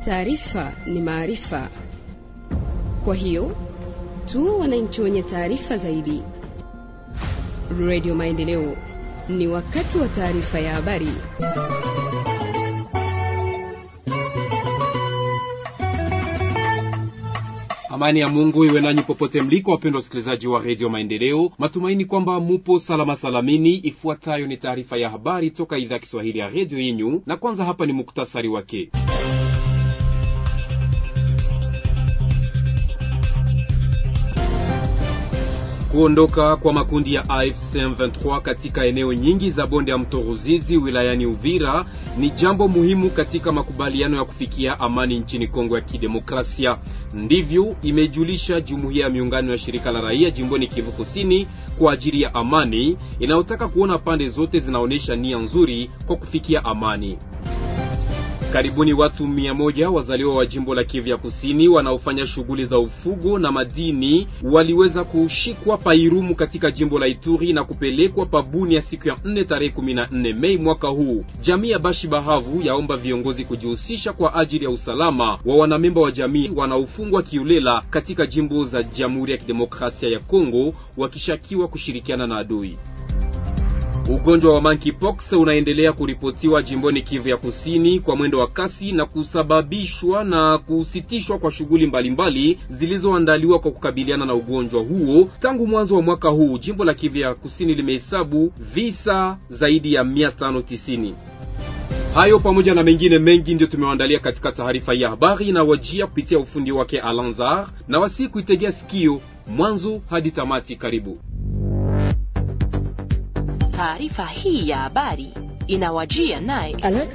taarifa ni maarifa. Kwa hiyo tuwe wananchi wenye taarifa zaidi. Radio Maendeleo, ni wakati wa taarifa ya habari. Amani ya Mungu iwe nanyi popote mliko, wapendwa wasikilizaji wa redio Maendeleo. Matumaini kwamba mupo salama salamini. Ifuatayo ni taarifa ya habari toka idhaa ya Kiswahili ya redio yenyu, na kwanza hapa ni muktasari wake. Kuondoka kwa makundi ya AFC M23 katika eneo nyingi za bonde ya mto Ruzizi wilayani Uvira ni jambo muhimu katika makubaliano ya kufikia amani nchini Kongo ya Kidemokrasia. Ndivyo imejulisha jumuiya ya miungano ya shirika la raia jimboni Kivu Kusini kwa ajili ya amani inayotaka kuona pande zote zinaonyesha nia nzuri kwa kufikia amani. Karibuni watu mia moja wazaliwa wa jimbo la Kivu ya Kusini wanaofanya shughuli za ufugo na madini waliweza kushikwa Pairumu katika jimbo la Ituri na kupelekwa pabuni ya siku ya 4 tarehe 14 Mei mwaka huu. Jamii ya Bashi Bahavu yaomba viongozi kujihusisha kwa ajili ya usalama wa wanamemba wa jamii wanaofungwa kiulela katika jimbo za Jamhuri ya Kidemokrasia ya Kongo wakishakiwa kushirikiana na adui. Ugonjwa wa monkeypox unaendelea kuripotiwa jimboni Kivu ya Kusini kwa mwendo wa kasi na kusababishwa na kusitishwa kwa shughuli mbalimbali zilizoandaliwa kwa kukabiliana na ugonjwa huo. Tangu mwanzo wa mwaka huu, jimbo la Kivu ya Kusini limehesabu visa zaidi ya 590. Hayo pamoja na mengine mengi ndio tumewaandalia katika taarifa ya habari na wajia kupitia ufundi wake Alanzar, na wasi kuitegea sikio mwanzo hadi tamati. Karibu. Taarifa hii ya habari inawajia naye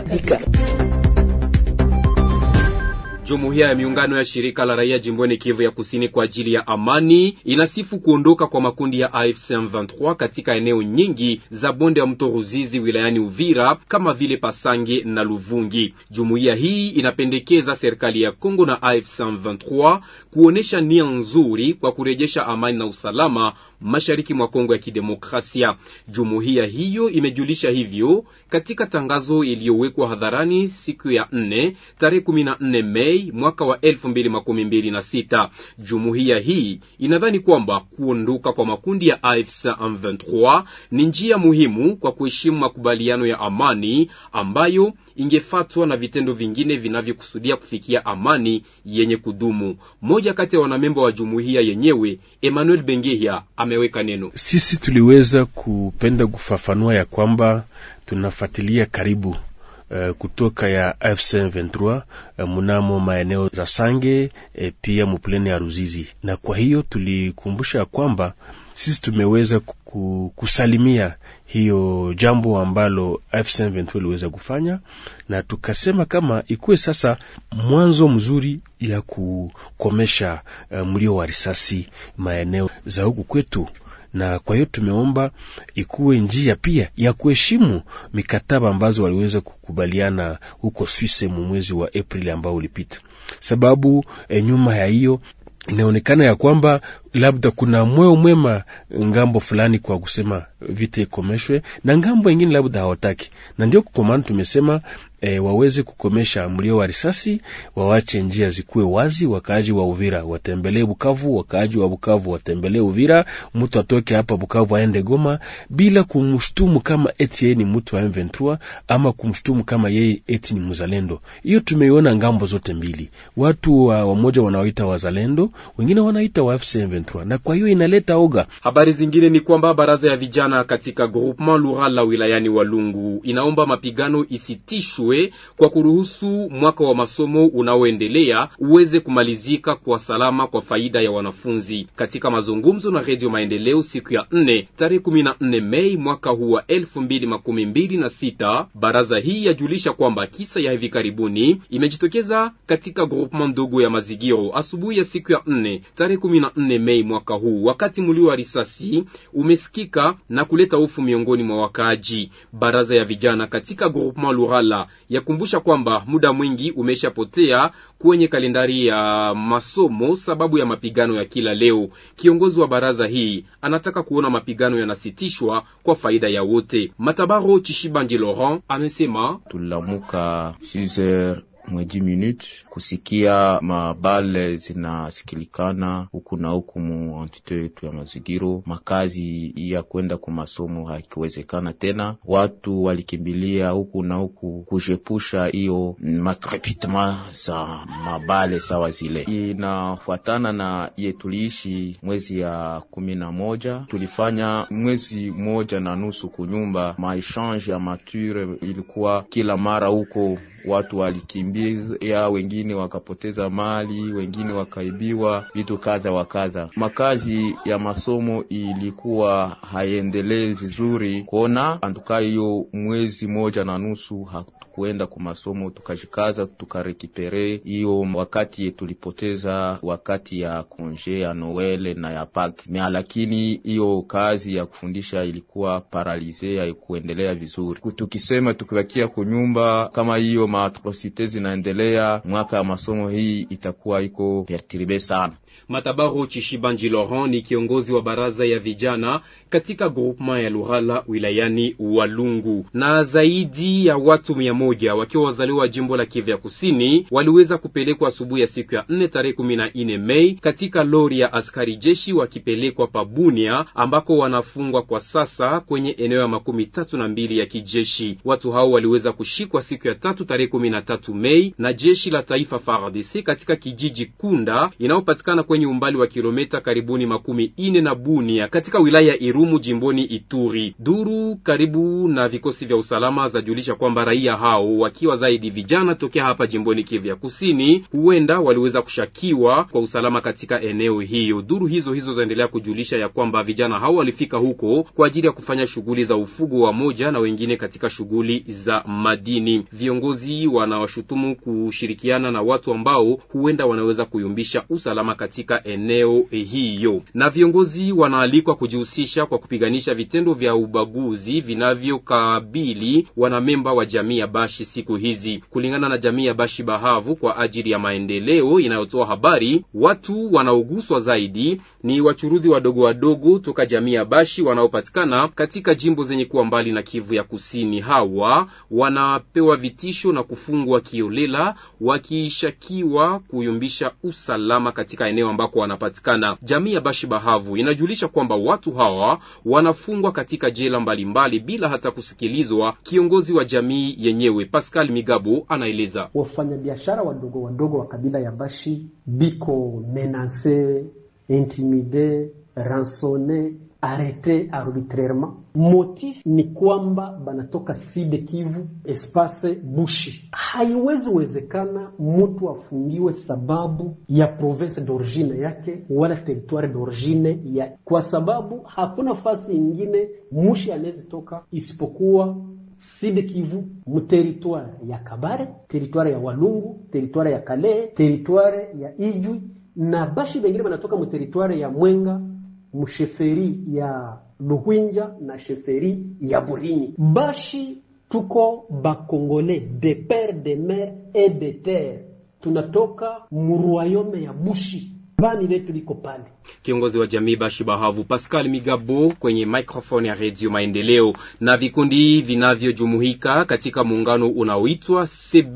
Jumuiya ya miungano ya shirika la raia jimboni Kivu ya Kusini kwa ajili ya amani inasifu kuondoka kwa makundi ya AFC M23 katika eneo nyingi za bonde ya mto Ruzizi wilayani Uvira kama vile Pasange na Luvungi. Jumuiya hii inapendekeza serikali ya Kongo na AFC M23 kuonesha nia nzuri kwa kurejesha amani na usalama mashariki mwa Kongo ya Kidemokrasia. Jumuiya hiyo imejulisha hivyo katika tangazo iliyowekwa hadharani siku ya 4 tarehe 14 Mei mwaka wa elfu mbili makumi mbili na sita. Jumuiya hii inadhani kwamba kuondoka kwa makundi ya AFC M23 ni njia muhimu kwa kuheshimu makubaliano ya amani ambayo ingefatwa na vitendo vingine vinavyokusudia kufikia amani yenye kudumu. Mmoja kati ya wanamemba wa jumuiya yenyewe Emmanuel Bengehia ameweka neno. Sisi tuliweza kupenda kufafanua ya kwamba tunafuatilia karibu Uh, kutoka ya AFC M23 uh, mnamo maeneo za Sange e, pia muplene ya Ruzizi, na kwa hiyo tulikumbusha kwamba sisi tumeweza kusalimia hiyo jambo ambalo AFC M23 iliweza kufanya, na tukasema kama ikuwe sasa mwanzo mzuri ya kukomesha uh, mlio wa risasi maeneo za huku kwetu na kwa hiyo tumeomba ikuwe njia pia ya kuheshimu mikataba ambazo waliweza kukubaliana huko Swisse mu mwezi wa Aprili ambao ulipita, sababu e, nyuma ya hiyo inaonekana ya kwamba labda kuna moyo mwema ngambo fulani kwa kusema vita ikomeshwe, na ngambo ingine labda hawataki, na ndio kwa maana tumesema e, waweze kukomesha mlio wa risasi, wawache njia zikuwe wazi. Wakaaji wa Uvira watembelee Bukavu, wakaaji wa Bukavu watembelee Uvira, mtu atoke hapa Bukavu aende Goma bila kumshtumu kama eti yeye ni mtu wa M23 ama kumshtumu kama yeye eti ni mzalendo. Hiyo tumeiona ngambo zote mbili, watu wa wamoja wanaoita wazalendo, wengine wanaita wa FC M23, na kwa hiyo inaleta oga. Habari zingine ni kwamba baraza ya vijana katika groupement Lurala wilayani Walungu inaomba mapigano isitishwe kwa kuruhusu mwaka wa masomo unaoendelea uweze kumalizika kwa salama kwa faida ya wanafunzi. Katika mazungumzo na Redio Maendeleo siku ya 4 tarehe 14 Mei mwaka huu wa elfu mbili makumi mbili na sita, baraza hii yajulisha kwamba kisa ya hivi karibuni imejitokeza katika groupement ndogo ya Mazigiro asubuhi ya siku ya 4 tarehe 14 Mei mwaka huu, wakati mlio wa risasi umesikika na kuleta hofu miongoni mwa wakaaji. Baraza ya vijana katika groupement Lurala yakumbusha kwamba muda mwingi umeshapotea kwenye kalendari ya masomo sababu ya mapigano ya kila leo. Kiongozi wa baraza hii anataka kuona mapigano yanasitishwa kwa faida ya wote. Matabaro Chishibanji Laurent amesema tulilamuka 6 mweji minute kusikia mabale zinasikilikana huku na huku mu entite yetu ya mazigiro. Makazi ya kwenda kwa masomo hakiwezekana tena, watu walikimbilia huku na huku kujepusha hiyo makrepitema za mabale sawa zile. Inafuatana na ye tuliishi mwezi ya kumi na moja, tulifanya mwezi moja na nusu kunyumba maechange ya mature, ilikuwa kila mara huko watu walikimbia, wengine wakapoteza mali, wengine wakaibiwa vitu kadha wa kadha. Makazi ya masomo ilikuwa haiendelee vizuri, kuona antuka hiyo mwezi moja na nusu kuenda kwa masomo tukajikaza, tukarekipere hiyo wakati tulipoteza wakati ya konje ya Noele na ya Pâques mea, lakini hiyo kazi ya kufundisha ilikuwa paralize, haikuendelea vizuri. Tukisema tukibakia kunyumba kama hiyo maatrocite zinaendelea, mwaka ya masomo hii itakuwa iko perturbe sana. Matabaru Chishibanji Laurent ni kiongozi wa baraza ya vijana katika groupement ya Lurala wilayani Walungu. Na zaidi ya watu mia moja wakiwa wazaliwa wa jimbo la Kivu ya Kusini waliweza kupelekwa asubuhi ya siku ya nne tarehe kumi na nne Mei katika lori ya askari jeshi wakipelekwa Pabunia ambako wanafungwa kwa sasa kwenye eneo ya makumi tatu na mbili ya kijeshi. Watu hao waliweza kushikwa siku ya tatu tarehe kumi na tatu Mei na jeshi la taifa FARDC katika kijiji Kunda inayopatikana kwenye umbali wa kilomita karibuni makumi ine na Bunia katika wilaya ya Irumu jimboni Ituri. Duru karibu na vikosi vya usalama zajulisha kwamba raia hao wakiwa zaidi vijana tokea hapa jimboni Kivu ya Kusini huenda waliweza kushakiwa kwa usalama katika eneo hiyo. Duru hizo hizo zaendelea kujulisha ya kwamba vijana hao walifika huko kwa ajili ya kufanya shughuli za ufugo wa moja na wengine katika shughuli za madini. Viongozi wanawashutumu kushirikiana na watu ambao huenda wanaweza kuyumbisha usalama katika eneo hiyo, na viongozi wanaalikwa kujihusisha kwa kupiganisha vitendo vya ubaguzi vinavyokabili wanamemba wa jamii ya Bashi siku hizi. Kulingana na jamii ya Bashi Bahavu kwa ajili ya maendeleo inayotoa habari, watu wanaoguswa zaidi ni wachuruzi wadogo wadogo toka jamii ya Bashi wanaopatikana katika jimbo zenye kuwa mbali na Kivu ya Kusini. Hawa wanapewa vitisho na kufungwa kiolela, wakishakiwa kuyumbisha usalama katika eneo ambako wanapatikana. Jamii ya Bashi Bahavu inajulisha kwamba watu hawa wanafungwa katika jela mbalimbali mbali, bila hata kusikilizwa. Kiongozi wa jamii yenyewe Pascal Migabo anaeleza wafanyabiashara wadogo wadogo wa kabila ya Bashi biko menase intimide ransone arete arbitrairement. Motif ni kwamba banatoka Sud Kivu espace Bushi. Haiwezi wezekana mtu afungiwe sababu ya province d'origine yake wala territoire d'origine ya, kwa sababu hakuna fasi ingine mushi anawezi toka isipokuwa Sud Kivu muteritware ya Kabare, teritware ya Walungu, teritware ya Kale, teritware ya Ijwi na Bashi bengine banatoka muteritware ya Mwenga msheferi ya Luhwinja na sheferi ya Burinyi. Bashi tuko bakongole de pere de mer et de terre, tunatoka muruayome ya Bushi, bani letu liko pale. Kiongozi wa jamii Bashi Bahavu Pascal Migabo kwenye microphone ya Radio Maendeleo. Na vikundi vinavyojumuika katika muungano unaoitwa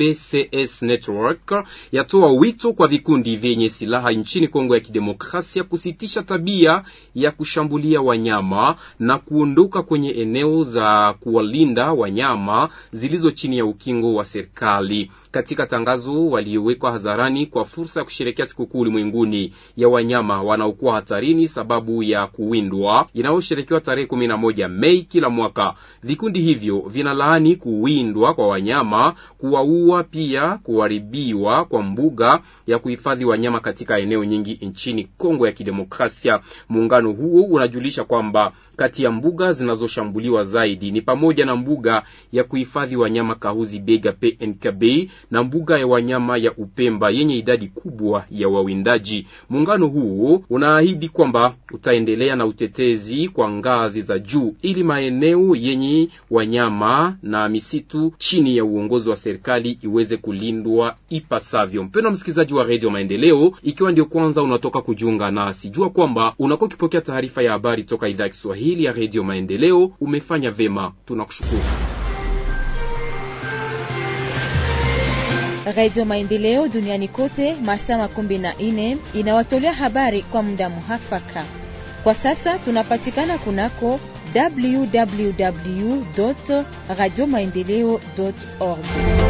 CBCS Network yatoa wito kwa vikundi vyenye silaha nchini Kongo ya Kidemokrasia kusitisha tabia ya kushambulia wanyama na kuondoka kwenye eneo za kuwalinda wanyama zilizo chini ya ukingo wa serikali. Katika tangazo waliowekwa hadharani kwa fursa ya kusherehekea sikukuu ulimwenguni ya wanyama wanaokuwa hatarini sababu ya kuwindwa inayosherekewa tarehe kumi na moja Mei kila mwaka. Vikundi hivyo vinalaani kuwindwa kwa wanyama, kuwaua, pia kuharibiwa kwa mbuga ya kuhifadhi wanyama katika eneo nyingi nchini Kongo ya Kidemokrasia. Muungano huo unajulisha kwamba kati ya mbuga zinazoshambuliwa zaidi ni pamoja na mbuga ya kuhifadhi wanyama Kahuzi Bega PNKB na mbuga ya wanyama ya Upemba yenye idadi kubwa ya wawindaji. Muungano huo unaahidi kwamba utaendelea na utetezi kwa ngazi za juu ili maeneo yenye wanyama na misitu chini ya uongozi wa serikali iweze kulindwa ipasavyo. Mpendwa msikilizaji wa Radio Maendeleo, ikiwa ndio kwanza unatoka kujiunga nasi, jua kwamba unakuwa ukipokea taarifa ya habari toka idhaa ya Kiswahili ya Radio Maendeleo. Umefanya vema, tunakushukuru. Radio Maendeleo duniani kote masaa makumi na nne inawatolea habari kwa muda muhafaka. Kwa sasa tunapatikana kunako www radio maendeleo org.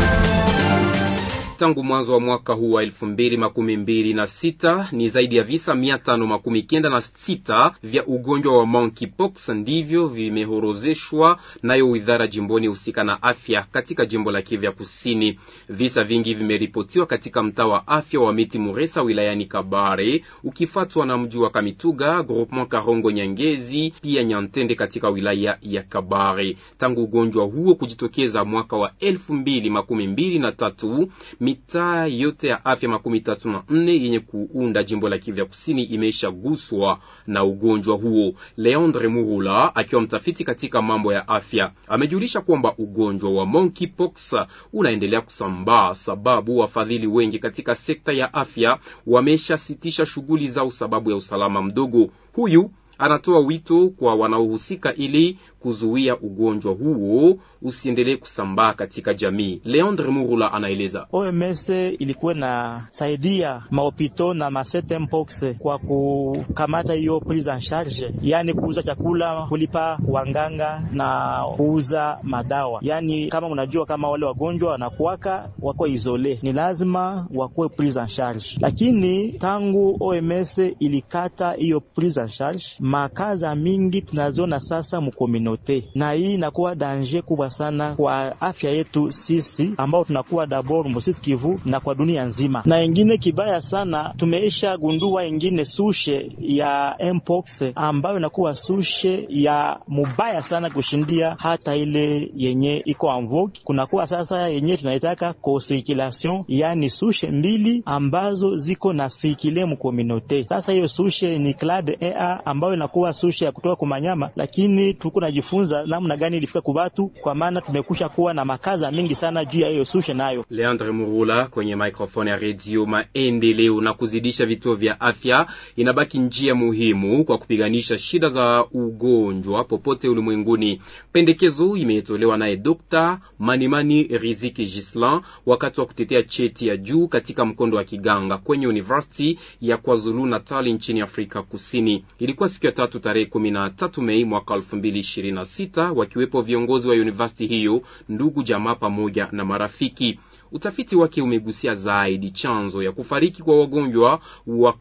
Tangu mwanzo wa mwaka huu wa elfu mbili makumi mbili na sita ni zaidi ya visa mia tano makumi kenda na sita vya ugonjwa wa monkeypox ndivyo vimehorozeshwa nayo wizara jimboni husika na afya katika jimbo la Kivu ya Kusini. Visa vingi vimeripotiwa katika mtaa wa afya wa Miti Muresa wilayani Kabare, ukifuatwa na mji wa Kamituga, groupement Karongo Nyangezi, pia Nyantende katika wilaya ya Kabare. Tangu ugonjwa huo kujitokeza mwaka wa elfu mbili makumi mbili na tatu mitaa yote ya afya makumi tatu na nne yenye kuunda jimbo la Kivu ya Kusini imeshaguswa na ugonjwa huo. Leandre Murula akiwa mtafiti katika mambo ya afya amejulisha kwamba ugonjwa wa monkeypox unaendelea kusambaa, sababu wafadhili wengi katika sekta ya afya wameshasitisha shughuli zao sababu ya usalama mdogo. Huyu anatoa wito kwa wanaohusika ili kuzuia ugonjwa huo usiendelee kusambaa katika jamii. Leandre Murula anaeleza. OMS ilikuwa na saidia mahopito na masete mpox kwa kukamata hiyo prise en charge, yani kuuza chakula, kulipa wanganga na kuuza madawa. Yani kama unajua kama wale wagonjwa wanakuwaka wako isole, ni lazima wakuwe prise en charge, lakini tangu OMS ilikata hiyo prise en charge, makaza mingi tunaziona sasa mkomino na hii inakuwa danger kubwa sana kwa afya yetu sisi ambao tunakuwa dabord Mositi Kivu na kwa dunia nzima. Na ingine kibaya sana, tumeisha gundua ingine sushe ya mpox ambayo inakuwa sushe ya mubaya sana kushindia hata ile yenye iko en vogue. Kunakuwa sasa yenye tunaitaka co-circulation, yani sushe mbili ambazo ziko na sikile mkominote. Sasa hiyo sushe ni clade A ambayo inakuwa sushe ya kutoka kumanyama, lakini tuko na funza namna gani ilifika kubatu, kwa maana tumekusha kuwa na makaza mingi sana juu ya hiyo sushe nayo. Leandre Murula kwenye microphone ya Radio Maendeleo. Na kuzidisha vituo vya afya inabaki njia muhimu kwa kupiganisha shida za ugonjwa popote ulimwenguni. Pendekezo imetolewa naye Dr. Manimani Riziki Gislan wakati wa kutetea cheti ya juu katika mkondo wa kiganga kwenye University ya KwaZulu Natal nchini Afrika Kusini. Ilikuwa siku ya tatu tarehe 13 Mei mwaka 2020 sita wakiwepo viongozi wa university hiyo, ndugu jamaa pamoja na marafiki. Utafiti wake umegusia zaidi chanzo ya kufariki kwa wagonjwa wa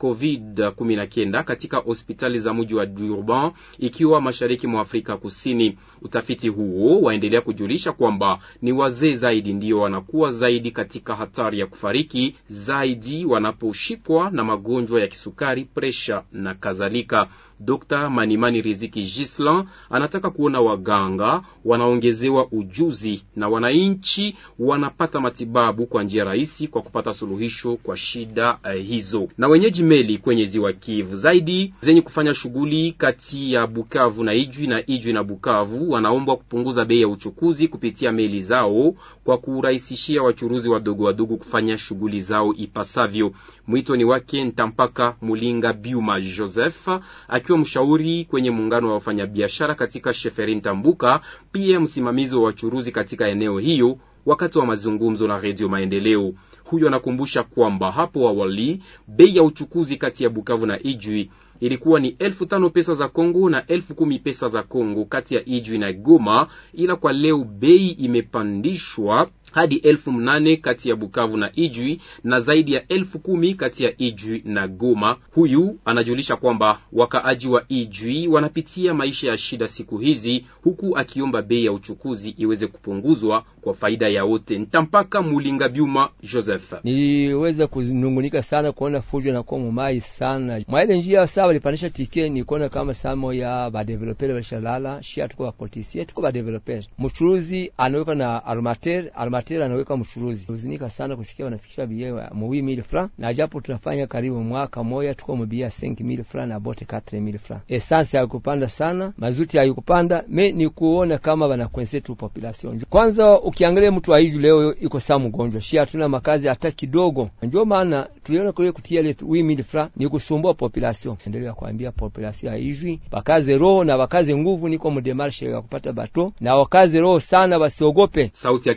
COVID-19 katika hospitali za mji wa Durban ikiwa mashariki mwa Afrika Kusini. Utafiti huo waendelea kujulisha kwamba ni wazee zaidi ndio wanakuwa zaidi katika hatari ya kufariki zaidi wanaposhikwa na magonjwa ya kisukari, presha na kadhalika. Dr. Manimani Riziki Gislan anataka kuona waganga wanaongezewa ujuzi na wananchi wanapata matibabu kwa njia rahisi kwa kupata suluhisho kwa shida uh, hizo. Na wenyeji meli kwenye ziwa Kivu zaidi zenye kufanya shughuli kati ya Bukavu na Ijwi na Ijwi na Bukavu wanaombwa kupunguza bei ya uchukuzi kupitia meli zao kwa kurahisishia wachuruzi wadogo wadogo kufanya shughuli zao ipasavyo. Mwito ni wake Ntampaka Mulinga Biuma Joseph akiwa mshauri kwenye muungano wa wafanyabiashara katika Sheferin Tambuka, pia msimamizi wa wachuruzi katika eneo hiyo wakati wa mazungumzo na Redio Maendeleo. Huyo anakumbusha kwamba hapo awali bei ya uchukuzi kati ya Bukavu na Ijwi ilikuwa ni elfu tano pesa za Kongo na elfu kumi pesa za Kongo kati ya Ijwi na Goma, ila kwa leo bei imepandishwa hadi elfu mnane kati ya Bukavu na Ijwi na zaidi ya elfu kumi kati ya Ijwi na Goma. Huyu anajulisha kwamba wakaaji wa Ijwi wanapitia maisha ya shida siku hizi, huku akiomba bei ya uchukuzi iweze kupunguzwa kwa faida ya wote. Ntampaka Mulinga Byuma Joseph: niweza kunungunika sana kuona fujo na kwa mumai sana mwaile njia saa walipandisha tike, ni kuona kama samo ya badevelopere walishalala shia, tuko bapolisie tuko badevelopere, mchuruzi anaweka na armater armater anaweka mchuruzi. Uzinika sana kusikia wanafikisha bia mwi mille francs, na japo tunafanya karibu mwaka moja tuko mbia 5000 francs na bote 4000 francs. Essence haikupanda sana, mazuti haikupanda, me ni kuona kama wanakwese tu population. Kwanza ukiangalia mtu aiju leo iko saa mgonjwa, shia hatuna makazi hata kidogo, ndio maana tuliona kule kutia ile 8000 francs ni kusumbua population. Endelea kuambia population haijui, bakaze roho na bakaze nguvu, niko mdemarshe ya kupata bato na wakaze roho sana, wasiogope. Sauti yake Ntampaka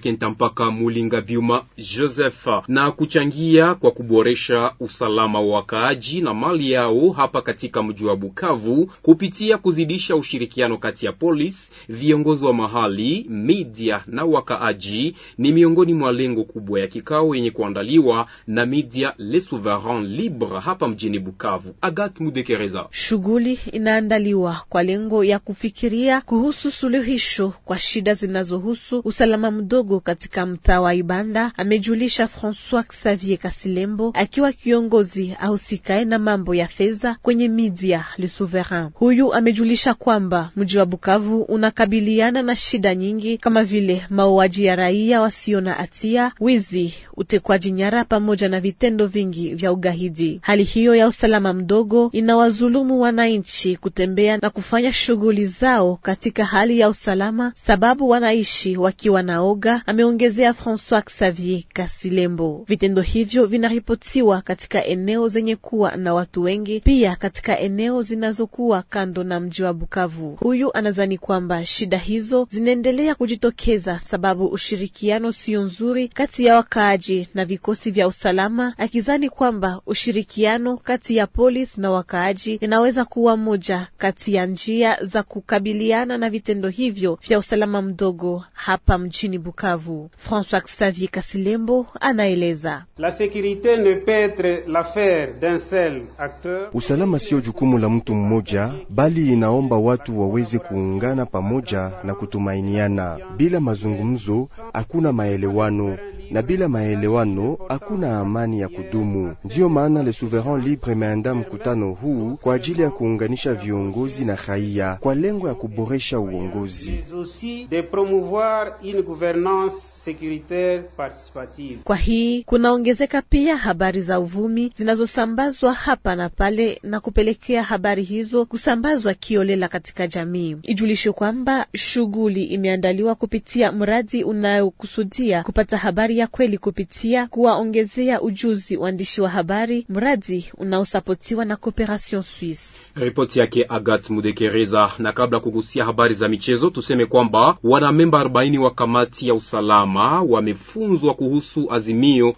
waka Mulinga Byuma Joseph na kuchangia kwa kuboresha usalama wa wakaaji na mali yao hapa katika mji wa Bukavu kupitia kuzidisha ushirikiano kati ya polisi, viongozi wa mahali, media na wakaaji ni miongoni mwa lengo kubwa ya kikao yenye kuandaliwa na media Le Souverain Libre hapa mjini Bukavu. Agathe Mudekereza. Shughuli inaandaliwa kwa lengo ya kufikiria kuhusu suluhisho kwa shida zinazohusu usalama mdogo katika mtaa wa Ibanda, amejulisha Francois Xavier Kasilembo akiwa kiongozi ahusikae na mambo ya fedha kwenye media Le Souverain. Huyu amejulisha kwamba mji wa Bukavu unakabiliana na shida nyingi kama vile mauaji ya raia wasio na hatia, wizi, utekwaji nyara pamoja na vitendo vingi vya ugaidi. Hali hiyo ya usalama mdogo inawazulumu wananchi kutembea na kufanya shughuli zao katika hali ya usalama, sababu wanaishi wakiwa na oga, ameongezea Francois Xavier Kasilembo. Vitendo hivyo vinaripotiwa katika eneo zenye kuwa na watu wengi, pia katika eneo zinazokuwa kando na mji wa Bukavu. Huyu anadhani kwamba shida hizo zinaendelea kujitokeza sababu ushirikiano sio nzuri kati ya wakaaji na vikosi vya usalama, akizani kwamba ushirikiano kati ya polisi na wakaaji inaweza kuwa moja kati ya njia za kukabiliana na vitendo hivyo vya usalama mdogo hapa mjini Bukavu. François Xavier Kasilembo anaeleza. La sécurité ne peut être l'affaire d'un seul acteur. Usalama sio jukumu la mtu mmoja, bali inaomba watu waweze kuungana pamoja na kutumainiana. Bila mazungumzo hakuna maelewano na bila maelewano hakuna amani ya kudumu. Ndiyo maana Le Souverain Libre imeandaa mkutano huu kwa ajili ya kuunganisha viongozi na raia kwa lengo ya kuboresha uongozi. mais aussi de promouvoir une gouvernance sécuritaire participative. Kwa hii kunaongezeka pia habari za uvumi zinazosambazwa hapa na pale na kupelekea habari hizo kusambazwa kiolela katika jamii. Ijulishe kwamba shughuli imeandaliwa kupitia mradi unayokusudia kupata habari ya kweli kupitia kuwaongezea ujuzi waandishi wa habari, mradi unaosapotiwa na Cooperation Suisse. Ripoti yake Agat Mudekereza. Na kabla kugusia habari za michezo, tuseme kwamba wanamemba 40 wa kamati ya usalama wamefunzwa kuhusu azimio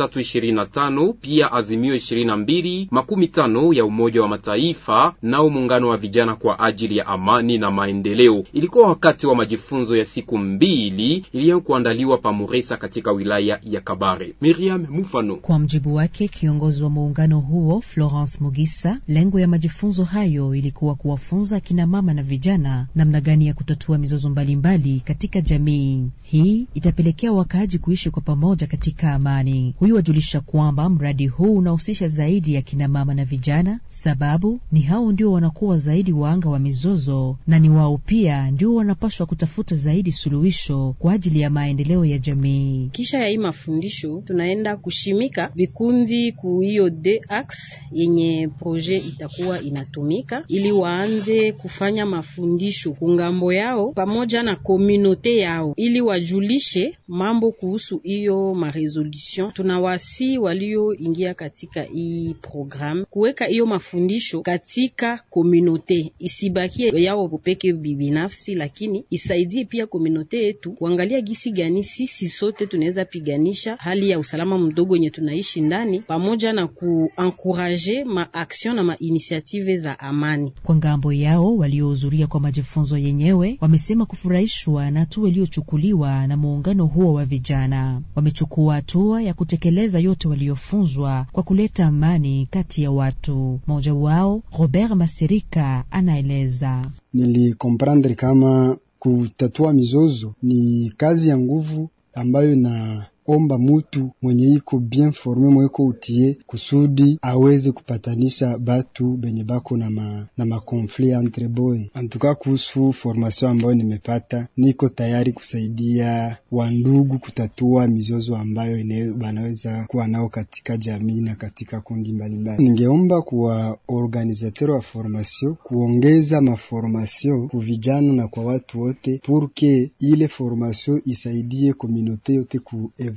1325 pia azimio 22 makumi tano ya Umoja wa Mataifa nao muungano wa vijana kwa ajili ya amani na maendeleo. Ilikuwa wakati wa majifunzo ya siku mbili iliyokuandaliwa pa Muresa katika wilaya ya Kabare. Miriam Mufano. Kwa mjibu wake kiongozi wa muungano huo Florence Mugisa, lengo ya majifunzo hayo ilikuwa kuwafunza akina mama na vijana namna gani ya kutatua mizozo mbalimbali katika jamii. Hii itapelekea wakaaji kuishi kwa pamoja katika amani. Huyu wajulisha kwamba mradi huu unahusisha zaidi ya kina mama na vijana, sababu ni hao ndio wanakuwa zaidi waanga wa mizozo na ni wao pia ndio wanapaswa kutafuta zaidi suluhisho kwa ajili ya maendeleo ya jamii. Kisha ya hii mafundisho tunaenda kushimika vikundi ku hiyo DAX yenye proje itakuwa inatumika ili waanze kufanya mafundisho kungambo yao pamoja na komunote yao ili wajulishe mambo kuhusu hiyo maresolution. Tunawasi walioingia katika hii programu kuweka hiyo mafundisho katika komunote, isibakie yao peke binafsi, lakini isaidie pia komunote yetu kuangalia gisi gani sisi sote tunaweza piganisha hali ya usalama mdogo yenye tunaishi ndani, pamoja na kuankuraje maaction na mainitiative za amani. Kwa ngambo yao waliohudhuria kwa majifunzo yenyewe wamesema kufurahishwa na hatua iliyochukuliwa na muungano huo wa vijana. Wamechukua hatua ya kutekeleza yote waliofunzwa kwa kuleta amani kati ya watu. Mmoja wao Robert Masirika anaeleza: nilikomprendre kama kutatua mizozo ni kazi ya nguvu ambayo na omba mutu mwenye iko bien forme mweko utie kusudi aweze kupatanisha batu benye bako na ma, na makonflit entre boy. Antuka kuhusu formation ambayo nimepata, niko tayari kusaidia wandugu kutatua mizozo ambayo ine banaweza kuwa nao katika jamii na katika kundi mbalimbali. Ningeomba kuwa organisateur wa formation kuongeza maformation ku vijana na kwa watu wote, purke ile formation isaidie komunote yote ku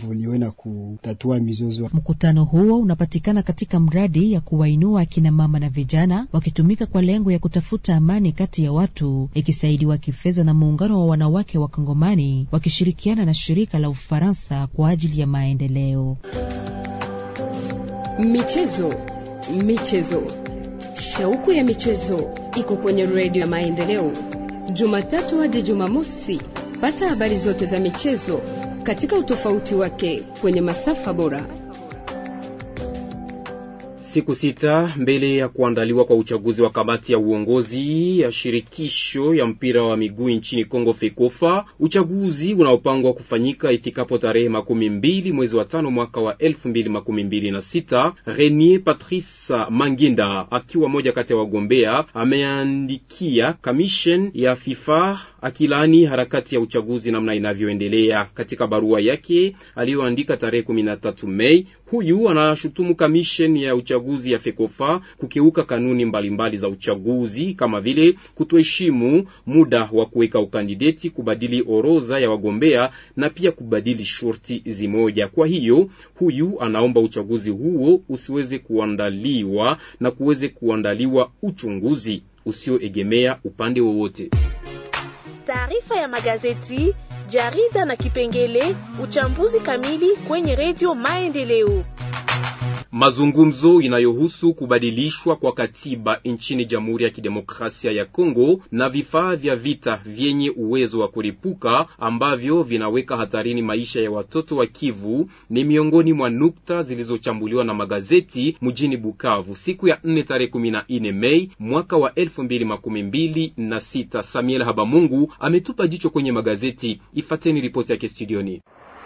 kuevolue na kutatua mizozo. Mkutano huo unapatikana katika mradi ya kuwainua akina mama na vijana wakitumika kwa lengo ya kutafuta amani kati ya watu, ikisaidiwa kifedha na muungano wa wanawake wa Kongomani wakishirikiana na shirika la Ufaransa kwa ajili ya maendeleo. Michezo, michezo, shauku ya michezo iko kwenye redio ya Maendeleo, Jumatatu hadi Jumamosi. Pata habari zote za michezo katika utofauti wake kwenye masafa bora. Siku sita mbele ya kuandaliwa kwa uchaguzi wa kamati ya uongozi ya shirikisho ya mpira wa miguu nchini Kongo FEKOFA, uchaguzi unaopangwa kufanyika ifikapo tarehe makumi mbili mwezi wa tano mwaka wa elfu mbili makumi mbili na sita. Renier Patrice Manginda akiwa moja kati ya wagombea ameandikia kamishen ya FIFA akilaani harakati ya uchaguzi namna inavyoendelea. Katika barua yake aliyoandika tarehe 13 Mei, huyu anashutumu kamishen ya uchaguzi ya FEKOFA kukiuka kanuni mbalimbali mbali za uchaguzi kama vile kutoheshimu muda wa kuweka ukandideti, kubadili orodha ya wagombea na pia kubadili shurti zimoja. Kwa hiyo huyu anaomba uchaguzi huo usiweze kuandaliwa na kuweze kuandaliwa uchunguzi usioegemea upande wowote. Taarifa ya magazeti, jarida na kipengele uchambuzi kamili kwenye redio Maendeleo. Mazungumzo inayohusu kubadilishwa kwa katiba nchini Jamhuri ya Kidemokrasia ya Kongo na vifaa vya vita vyenye uwezo wa kuripuka ambavyo vinaweka hatarini maisha ya watoto wa Kivu ni miongoni mwa nukta zilizochambuliwa na magazeti mjini Bukavu siku ya 4 tarehe 14 Mei mwaka wa 2026. Samuel Habamungu ametupa jicho kwenye magazeti. Ifateni ripoti yake studioni.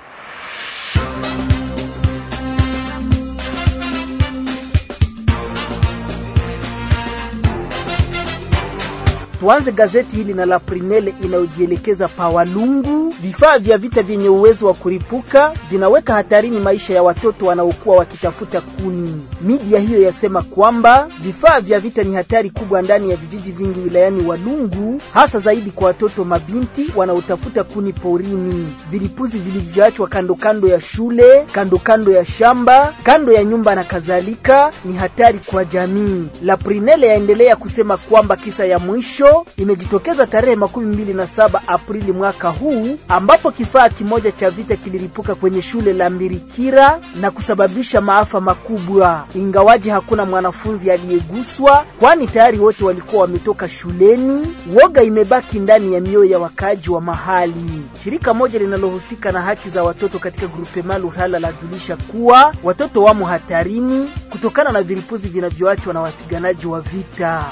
Tuanze gazeti hili na la Prinele inayojielekeza pa Walungu. Vifaa vya vita vyenye uwezo wa kuripuka vinaweka hatarini maisha ya watoto wanaokuwa wakitafuta kuni. Media hiyo yasema kwamba vifaa vya vita ni hatari kubwa ndani ya vijiji vingi wilayani Walungu, hasa zaidi kwa watoto mabinti wanaotafuta kuni porini. Vilipuzi vilivyoachwa kando kando ya shule, kando kando ya shamba, kando ya nyumba na kadhalika ni hatari kwa jamii. La Prinele yaendelea kusema kwamba kisa ya mwisho imejitokeza tarehe makumi mbili na saba Aprili mwaka huu ambapo kifaa kimoja cha vita kiliripuka kwenye shule la Mbirikira na kusababisha maafa makubwa, ingawaji hakuna mwanafunzi aliyeguswa, kwani tayari wote walikuwa wametoka shuleni. Woga imebaki ndani ya mioyo ya wakaaji wa mahali. Shirika moja linalohusika na haki za watoto katika grupema Luhala lajulisha kuwa watoto wamo hatarini kutokana na vilipuzi vinavyoachwa na wapiganaji wa vita.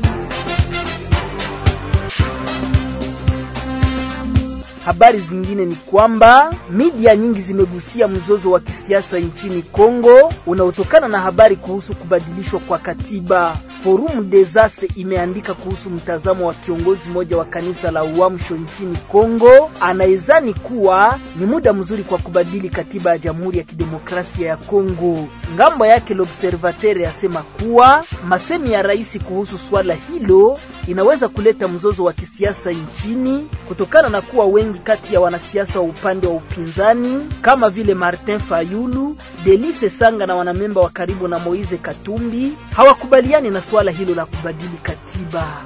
Habari zingine ni kwamba media nyingi zimegusia mzozo wa kisiasa nchini Kongo unaotokana na habari kuhusu kubadilishwa kwa katiba. Forum des As imeandika kuhusu mtazamo wa kiongozi mmoja wa kanisa la Uamsho nchini Kongo anayezani kuwa ni muda mzuri kwa kubadili katiba ya Jamhuri ya Kidemokrasia ya Kongo. Ngambo yake L'Observateur yasema kuwa masemi ya rais kuhusu swala hilo inaweza kuleta mzozo wa kisiasa nchini kutokana na kuwa wengi kati ya wanasiasa wa upande wa upinzani kama vile Martin Fayulu, Delice Sanga na wanamemba wa karibu na Moise Katumbi hawakubaliani na swala hilo la kubadili katiba.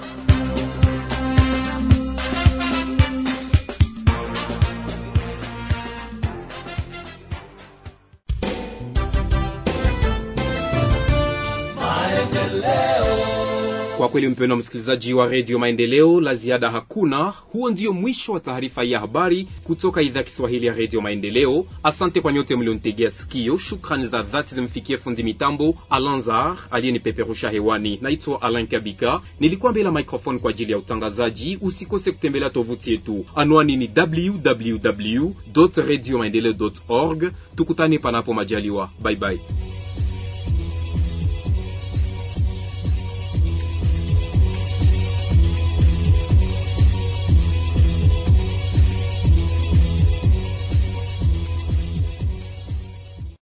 Kwa kweli mpendwa msikilizaji wa redio Maendeleo, la ziada hakuna. Huo ndio mwisho wa taarifa ya habari kutoka idhaa Kiswahili ya redio Maendeleo. Asante kwa nyote mlionitegea sikio. Shukrani za dhati zimfikie fundi mitambo Alanzar aliyenipeperusha hewani. Naitwa Alan Kabika, nilikuwa mbele ya microphone kwa ajili ya utangazaji. Usikose kutembelea tovuti yetu, anwani ni www radio maendeleo org. Tukutane panapo majaliwa, bye bye.